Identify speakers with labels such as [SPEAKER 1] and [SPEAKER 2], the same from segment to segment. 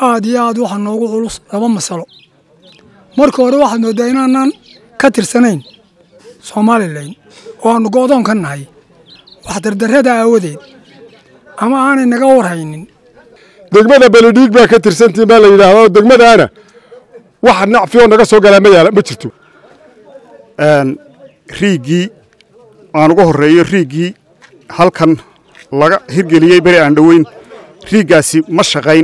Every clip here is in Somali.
[SPEAKER 1] aad iyo aad waxaa noogu culus laba masalo marka hore waxaad mooddaa inaanaan ka tirsanayn somalilan oo aannu go'doon ka nahay wax dardarrada aawadeed ama aanay naga warhaynin
[SPEAKER 2] degmada beledhiig baa ka tirsantiin baa la yidhaahdaa oo degmadaana wax nacfi oo naga soo galaa ma yaala ma jirto
[SPEAKER 3] riiggii aan uga horreeyo riiggii halkan laga hirgeliyey beri aan dhoweyn riiggaasi ma shaqayn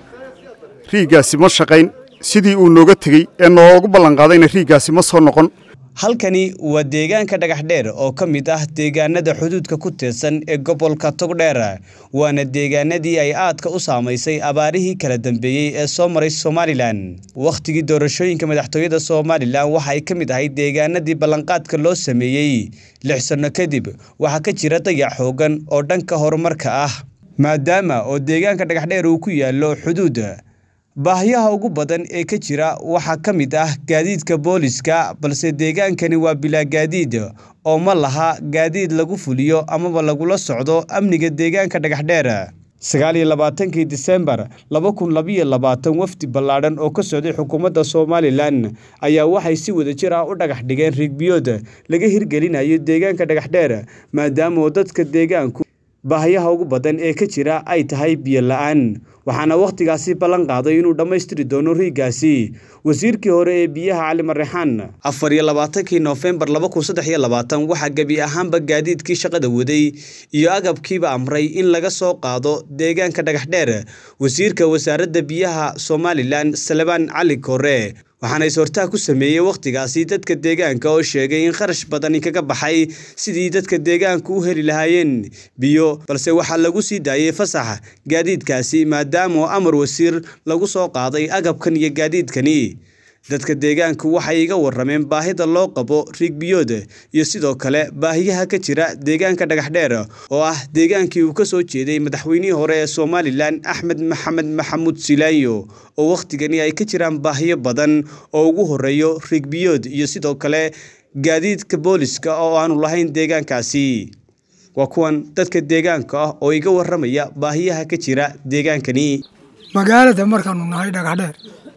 [SPEAKER 3] riiggaasi ma shaqayn sidii uu nooga tegey ee noogu ballanqaadayna riiggaasi ma soo noqon
[SPEAKER 4] halkani waa deegaanka dhagaxdheer oo ka mid ah deegaanada xuduudka ku teedsan ee gobolka togdheer waana deegaanadii ay aadka u saamaysay abaarihii kala dambeeyey ee soo maray somalilan wakhtigii doorashooyinka madaxtooyada somalilan waxa ay ka mid ahayd deegaanadii ballanqaadka loo sameeyey lix sanno kadib waxaa ka jira dayac xoogan oo dhanka horumarka ah maadaama oo deegaanka dhagaxdheer uu ku yaallo xuduud baahiyaha ugu badan ee ka jira waxaa ka mid ah gaadiidka booliska balse deegaankani waa bilaa gaadiid oo ma laha gaadiid lagu fuliyo amaba lagula socdo amniga deegaanka dhagaxdheer sagaal iyo labaatankii disembar laba kun labiyo labaatan wafdi ballaadhan oo ka socday xukuumadda somalilan ayaa waxay si wadajir ah u dhagax dhigeen riigbiyood laga hirgelinayo deegaanka dhagaxdheer maadaama oo dadka deegaanku baahiyaha ugu badan ee ka jira ay tahay biyo la-aan waxaana wakhtigaasi ballan qaaday inuu dhammaystiri doono riiggaasi wasiirkii hore ee biyaha cali marrexaan afar iyo labaatankii noofembar laba kun saddex iyo labaatan waxaa gebi ahaanba gaadiidkii shaqada waday iyo agabkiiba amray in laga soo qaado deegaanka dhagaxdheer wasiirka wasaaradda biyaha somalilan salebaan cali kore waxaana is-hortaag ku sameeyey wakhtigaasi dadka deegaanka oo sheegay in kharash badani kaga baxay sidii dadka deegaanku u heli lahaayeen biyo balse waxaa lagu sii daayey fasax gaadiidkaasi maadaama amar wasiir lagu soo qaaday agabkan iyo gaadiidkani dadka deegaanku waxay iga warrameen baahida loo qabo riigbiyood iyo sidoo kale baahiyaha ka jira deegaanka dhagaxdheer oo ah deegaankii uu ka soo jeeday madaxweynihii hore ee somalilan axmed maxamed maxamuud silaayo oo wakhtigani ay ka jiraan baahiyo badan oo ugu horreeyo riigbiyood iyo sidoo kale gaadiidka booliska oo aanu lahayn deegaankaasi waa kuwan dadka deegaanka ah oo iga warramaya baahiyaha ka jira deegaankani
[SPEAKER 1] magaalada markaannu nahay dhagaxdheer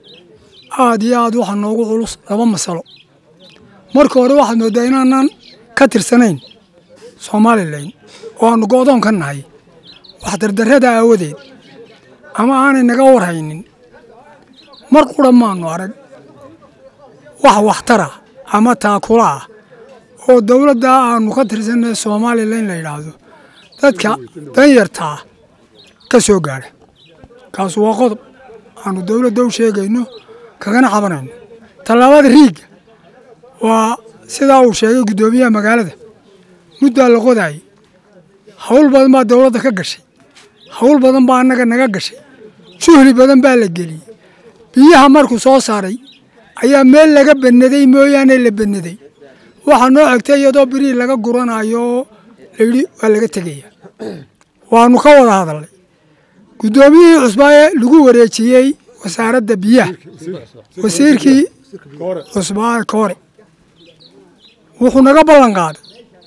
[SPEAKER 1] aad iyo aad waxaa noogu culus laba masalo marka hore waxaad mooddaa inaanaan ka tirsanayn somalilan oo aannu go'doon ka nahay wax dardarrada aawadeed ama aanay naga warhaynin mar qura maannu arag wax waxtara ama taakula ah oo dowladdaa aannu ka tirsanay somalilan la yidhaahdo dadka danyartaa ka soo gaadha kaasu waa qodob aannu dowladda u sheegayno kagana cabanayno tallaabada riigga waa sidaa uu sheegay guddoomiyaha magaalada muddaa la qodaayay hawl badan baa dowladda ka gashay hawl badan baa annaga naga gashay juhli badan baa la geliyey biyaha markuu soo saaray ayaa meel laga bannaday mooyaane la bannaday waxaa noo xigtay iyadoo birii laga guranayo oo layidhi waa laga tegaya waannu ka wada hadalnay guddoomiyihii cusbaaye lagu wareejiyey wasaaradda biyaha wasiirkii cusbaaye koore wuxuu naga ballan qaaday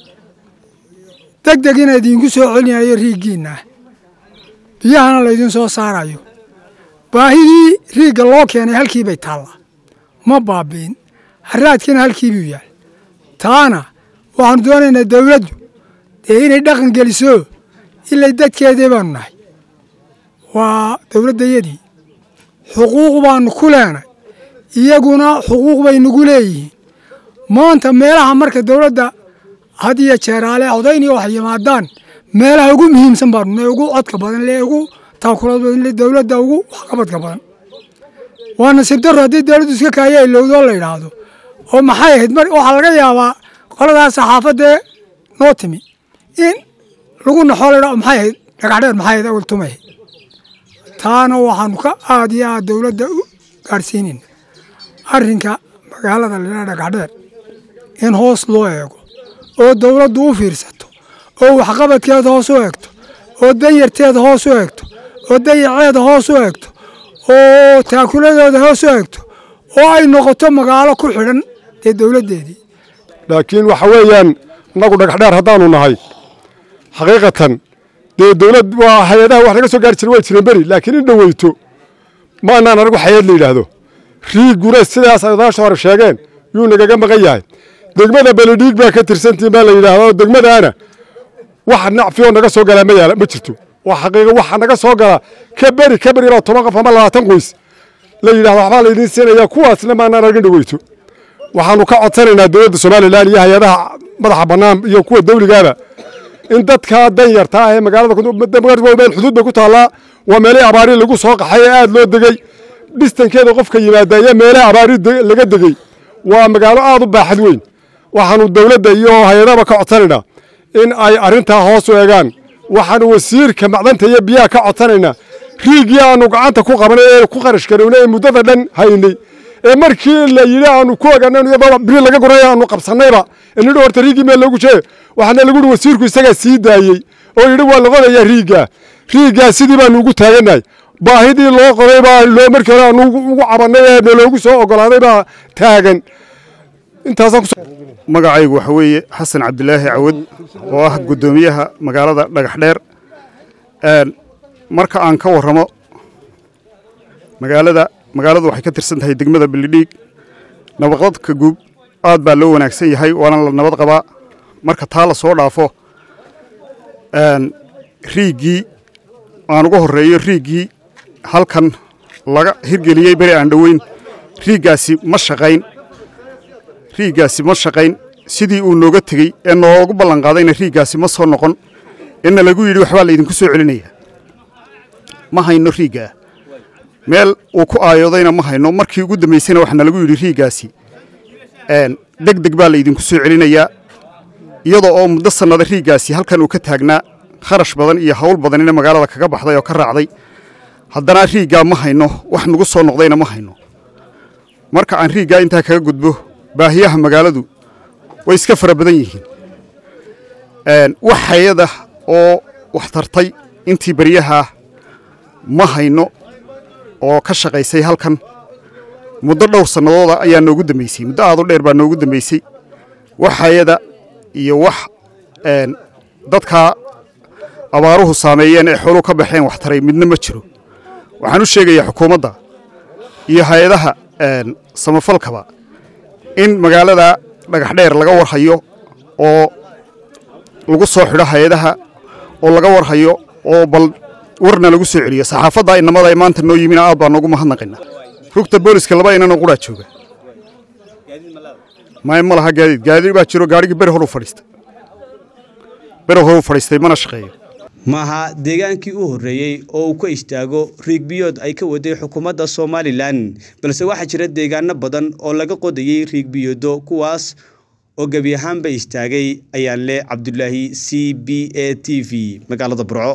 [SPEAKER 1] deg deg ina idiinku soo celinayo riiggiinnaah biyahana laydin soo saarayo baahidii riigga loo keenay halkii bay taallaa ma baabi'in haraadkiina halkii buu yaal taana waxaanu doonaynaa dawladdu dee inay dhaqan geliso ilay dadkeedii baanu nahay waa dowladdayadii xuquuq baanu ku leenay iyaguna xuquuq bay nagu leeyihiin maanta meelaha marka dowladda had iyo jeeraale odayniyo wax yimaadaan meelaha ugu muhiimsan baanu ne ugu codka badan le ugu taakulad badan le dowladda ugu waxqabadka badan waa nasiib darro haddii dowladdu iska kaaya ilowdoo la yidhaahdo oo maxay ahayd mar waxaa laga yaabaa qoladaas saxaafadee noo timi in lagu naxoo la yidhahdo maxay ahayd dhagaxdheer maxay ahayd awal tumay taana waxaanu ka aad iyo aad dowladda u gaadhsiinayna arrinka magaalada la yidhahdo dhagaxdheer in hoos loo eego oo dowladdu u fiirsato oo waxqabadkeeda hoos u eegto oo danyarteeda hoos u eegto oo dayaceeda hoos u eegto oo taakuladooda hoos u eegto oo ay noqoto magaalo ku xidhan dee dowladdeedii
[SPEAKER 2] laakiin waxa weeyaan innagu dhagaxdheer haddaanu nahay xaqiiqatan dee dowlad waa hay-adaha wax laga soo gaari jira way jireen beri laakiin in dhoweyto maanaan anigu xayaad la yidhaahdo riiguna sidaas ay odaasha hore sheegeen yuu nagaga maqan yahay degmada beledhiig baa ka tirsantiin baa la yidhaahdaa oo degmadaana wax nacfi oo naga soo galaa ma yaala ma jirto waa xaqiiqa waxa naga soo gala ka beri ka beri baa toban qof ama labaatan qoys la yidhahdo waxbaa laydiin siinayaa kuwaasna maanaan arga dhaweyto waxaanu ka codsanaynaa dowladda somalilan iyo hay-adaha madaxa bannaan iyo kuwa dawligaaba in dadkaa dan yarta ah ee magaalada xuduud bay ku taallaa waa meelihii abaari lagu soo qaxay ee aada loo degey dhistankeeda qofka yimaada iyo meelaha abaari laga degey waa magaalo aada u baaxad weyn waxaanu dowladda iyo hay-adahaba ka codsanaynaa in ay arrintaa hoos u eegaan waxaanu wasiirka macdanta iyo biyaha ka codsanaynaa riigii aanu gacanta ku qabanay ee ku kharash garownay ee muddada dhan haynay ee markii la yidhi aanu ku oganan iyadoo biri laga guray aanu qabsannayba inidhi horta riigii meel loogu jeeyo waxaana lagu yidhi wasiirku isagaa sii daayey oo yidhi waa la qodayaa riiggaa riiggaa sidii baanu ugu taagannahay baahidii loo qoday baa loo markii hore aanu ugu cabannay ee naloogu soo ogolaaday baa taagan intaasaan ku
[SPEAKER 3] magacaygu waxa weeye xasan cabdilaahi cawad oo ah guddoomiyaha magaalada dhagaxdheer marka aan ka warramo magaalada magaaladu waxay ka tirsan tahay degmada belidhiig nabadqadka guub aad baa loo wanaagsan yahay waana la nabad qabaa marka taa la soo dhaafo riiggii aan uga horreeyo riiggii halkan laga hirgeliyey beri aan dhoweyn riiggaasi ma shaqayn riiggaasi ma shaqayn sidii uu nooga tegey ee noogu ballanqaadayna riiggaasi ma soo noqon eena lagu yidhi waxbaa laydinku soo celinayaa ma hayno riiggaa meel uu ku aayoodayna ma hayno markii ugu dambaysayna waxaana lagu yidhi riiggaasi deg deg baa laydinku soo celinayaa iyadoo oo muddo sannada riiggaasi halkan uu ka taagnaa kharash badan iyo hawl badanina magaalada kaga baxday oo ka raacday haddana riiggaa ma hayno wax nagu soo noqdayna ma hayno marka aan riiggaa intaa kaga gudbo baahiyaha magaaladu way iska fara badan yihiin wax hay-ada oo wax tartay intii beryaha ma hayno oo ka shaqaysay halkan muddo dhowr sannadooda ayaa noogu dambaysay muddo aad u dheer baa noogu dambaysay wax hay-ada iyo wax dadkaa abaaruhu saameeyeen ee xooluhu ka baxeen wax taray midna ma jiro waxaan u sheegayaa xukuumadda iyo hay-adaha samafalkaba in magaalada dhagaxdheer laga warhayo oo lagu soo xidho hay-adaha oo laga warhayo oo bal warna lagu soo celiyo saxaafadda inamada ee maanta noo yimina aad baa noogu mahadnaqaynaa rugta booliska laba inanoo quraa jooga maya ma laha gaadiid gaadiid baa jiro gaadhigii beri horu fadhiistay beri horu fadhiistay mana shaqeeyo
[SPEAKER 4] maaha deegaankii u horreeyey oo uu ka istaago riigbiyood ay ka waday xukuumadda somalilan balse waxaa jira deegaano badan oo laga qodayey riigbiyoodo kuwaas oo gebi ahaanba istaagay ayaan leh cabdulaahi c b a t v magaalada burco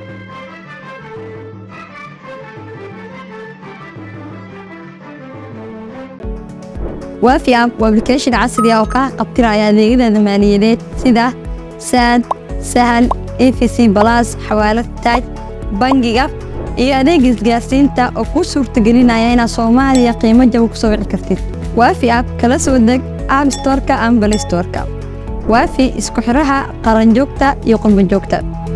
[SPEAKER 5] waafi app waa application casri ah oo kaa qabtiraya adeegyada maaliyadeed sida saad sahal efc balas xawaalad taaj bangiga iyo adeega isgaarsiinta oo kuu suurtagelinaya inaad soomaaliya qiimo jaba ku soo wici kartid waafi app kala soo deg app storka ama balay storka waafi isku xidhaha qaranjoogta iyo qurbanjoogta